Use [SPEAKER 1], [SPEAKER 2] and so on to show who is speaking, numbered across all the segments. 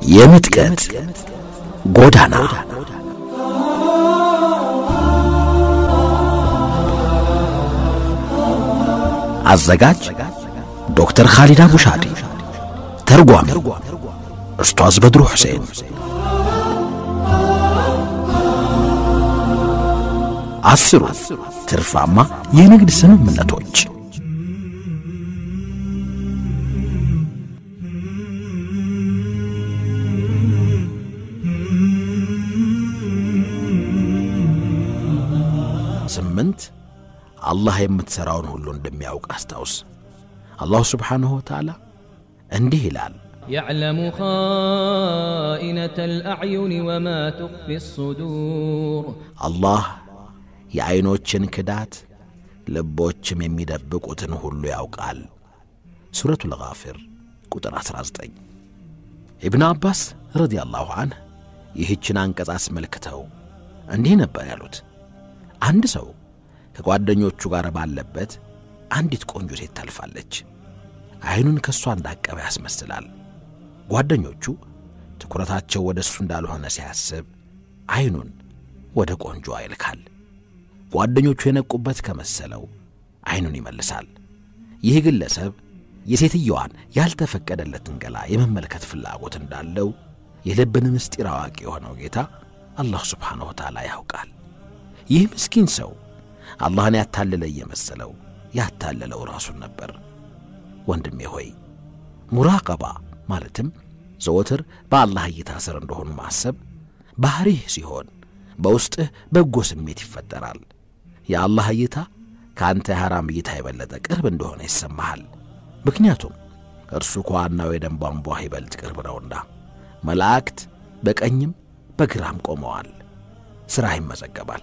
[SPEAKER 1] የምጥቀት ጎዳና አዘጋጅ ዶክተር ኻሊድ አቡሻዲ ተርጓሚ ኡስታዝ በድሩ ሁሴን አስሩ ትርፋማ የንግድ ስምምነቶች ስምንት አላህ የምትሠራውን ሁሉ እንደሚያውቅ አስታውስ። አላሁ ስብሓንሁ ወተዓላ እንዲህ ይላል፣
[SPEAKER 2] يعلم خائنة الأعين وما تخفي الصدور
[SPEAKER 1] አላህ የዐይኖችን ክዳት ልቦችም የሚደብቁትን ሁሉ ያውቃል። ሱረቱል ጋፊር ቁጥር 19። ኢብን አባስ ረዲያላሁ አንህ ይህችን አንቀጽ አስመልክተው እንዲህ ነበር ያሉት። አንድ ሰው ከጓደኞቹ ጋር ባለበት አንዲት ቆንጆ ሴት ታልፋለች። ዐይኑን ከእሷ እንዳቀበ ያስመስላል። ጓደኞቹ ትኩረታቸው ወደ እሱ እንዳልሆነ ሲያስብ ዐይኑን ወደ ቆንጆ ይልካል። ጓደኞቹ የነቁበት ከመሰለው ዐይኑን ይመልሳል። ይህ ግለሰብ የሴትየዋን ያልተፈቀደለትን ገላ የመመልከት ፍላጎት እንዳለው የልብን ምስጢር አዋቂ የሆነው ጌታ አላህ ስብሓንሁ ወተዓላ ያውቃል። ይህ ምስኪን ሰው አላህን ያታለለ እየመሰለው ያታለለው ራሱን ነበር። ወንድሜ ሆይ ሙራቀባ ማለትም ዘወትር በአላህ እይታ ስር እንደሆኑ ማሰብ ባሕሪህ ሲሆን በውስጥህ በጎ ስሜት ይፈጠራል። የአላህ እይታ ከአንተ የሐራም እይታ የበለጠ ቅርብ እንደሆነ ይሰማሃል። ምክንያቱም እርሱ ከዋናው የደም ቧንቧህ ይበልጥ ቅርብ ነውና። መላእክት በቀኝም በግራም ቆመዋል። ሥራህ ይመዘገባል።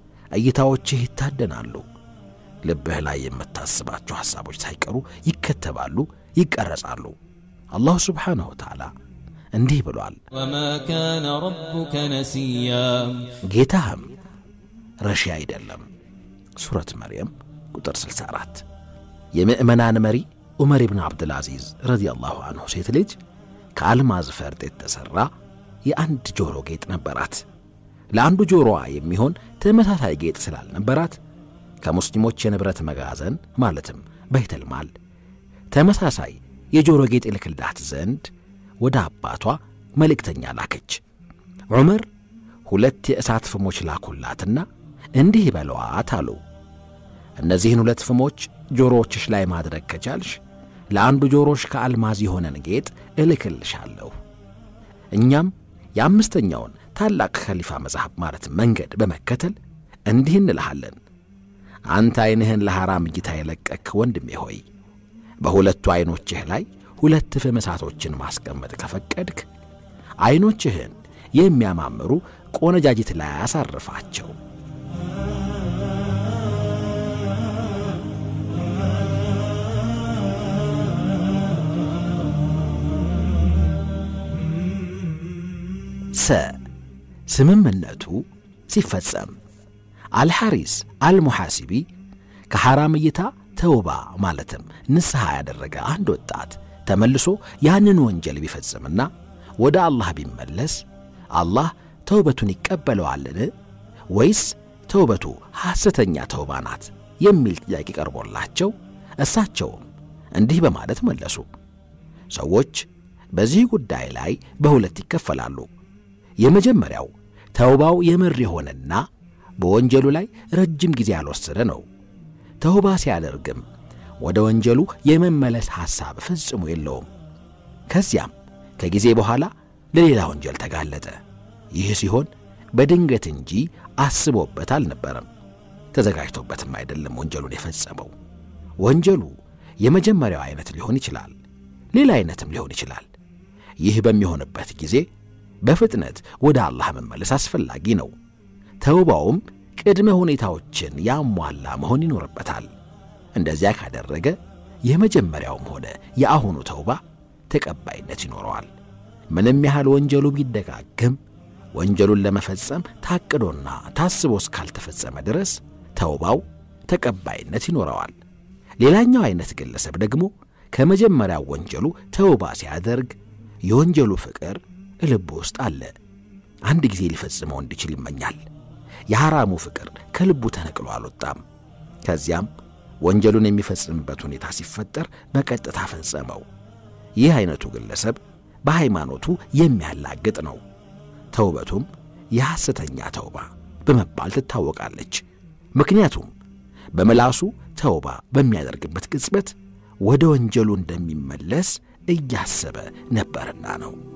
[SPEAKER 1] እይታዎችህ ይታደናሉ። ልብህ ላይ የምታስባቸው ሐሳቦች ሳይቀሩ ይከተባሉ፣ ይቀረጻሉ። አላሁ ስብሓንሁ ወተዓላ እንዲህ ብሏል፣
[SPEAKER 2] وما كان ربك نسيا
[SPEAKER 1] ጌታህም ረሺ አይደለም። ሱረት መርየም ቁጥር 64 የምዕመናን መሪ ዑመር ብን ዓብድልዓዚዝ ረዲያላሁ አንሁ ሴት ልጅ ከአልማዝ ፈርጥ የተሠራ የአንድ ጆሮ ጌጥ ነበራት። ለአንዱ ጆሮዋ የሚሆን ተመሳሳይ ጌጥ ስላልነበራት ከሙስሊሞች የንብረት መጋዘን ማለትም በይተልማል ተመሳሳይ የጆሮ ጌጥ ይልክልዳት ዘንድ ወደ አባቷ መልእክተኛ ላከች። ዑመር ሁለት የእሳት ፍሞች ላኩላትና እንዲህ በለዋት አሉ። እነዚህን ሁለት ፍሞች ጆሮዎችሽ ላይ ማድረግ ከቻልሽ ለአንዱ ጆሮሽ ከአልማዝ የሆነን ጌጥ እልክልሻለሁ። እኛም የአምስተኛውን ታላቅ ከሊፋ መጽሐፍ ማለት መንገድ በመከተል እንዲህ እንልሃለን። አንተ ዐይንህን ለሐራም እይታ የለቀክ ወንድሜ ሆይ በሁለቱ ዐይኖችህ ላይ ሁለት ፍም እሳቶችን ማስቀመጥ ከፈቀድክ ዐይኖችህን የሚያማምሩ ቆነጃጅት ላይ አሳርፋቸው። ሰ ስምምነቱ ሲፈጸም አልሐሪስ አልሙሐሲቢ ከሐራም እይታ ተውባ ማለትም ንስሐ ያደረገ አንድ ወጣት ተመልሶ ያንን ወንጀል ቢፈጽምና ወደ አላህ ቢመለስ አላህ ተውበቱን ይቀበለዋልን ወይስ ተውበቱ ሐሰተኛ ተውባ ናት የሚል ጥያቄ ቀርቦላቸው እሳቸውም እንዲህ በማለት መለሱ። ሰዎች በዚህ ጉዳይ ላይ በሁለት ይከፈላሉ። የመጀመሪያው ተውባው የምር የሆነና በወንጀሉ ላይ ረጅም ጊዜ ያልወሰደ ነው። ተውባ ሲያደርግም ወደ ወንጀሉ የመመለስ ሐሳብ ፍጽሙ የለውም። ከዚያም ከጊዜ በኋላ ለሌላ ወንጀል ተጋለጠ። ይህ ሲሆን በድንገት እንጂ አስቦበት አልነበረም፣ ተዘጋጅቶበትም አይደለም ወንጀሉን የፈጸመው። ወንጀሉ የመጀመሪያው አይነት ሊሆን ይችላል፣ ሌላ አይነትም ሊሆን ይችላል። ይህ በሚሆንበት ጊዜ በፍጥነት ወደ አላህ መመለስ አስፈላጊ ነው። ተውባውም ቅድመ ሁኔታዎችን ያሟላ መሆን ይኖርበታል። እንደዚያ ካደረገ የመጀመሪያውም ሆነ የአሁኑ ተውባ ተቀባይነት ይኖረዋል። ምንም ያህል ወንጀሉ ቢደጋግም ወንጀሉን ለመፈጸም ታቅዶና ታስቦ እስካልተፈጸመ ድረስ ተውባው ተቀባይነት ይኖረዋል። ሌላኛው አይነት ግለሰብ ደግሞ ከመጀመሪያው ወንጀሉ ተውባ ሲያደርግ የወንጀሉ ፍቅር ልቡ ውስጥ አለ። አንድ ጊዜ ሊፈጽመው እንዲችል ይመኛል። የሐራሙ ፍቅር ከልቡ ተነቅሎ አልወጣም። ከዚያም ወንጀሉን የሚፈጽምበት ሁኔታ ሲፈጠር በቀጥታ ፈጸመው። ይህ አይነቱ ግለሰብ በሃይማኖቱ የሚያላግጥ ነው። ተውበቱም የሐሰተኛ ተውባ በመባል ትታወቃለች። ምክንያቱም በምላሱ ተውባ በሚያደርግበት ቅጽበት ወደ ወንጀሉ እንደሚመለስ እያሰበ ነበርና ነው።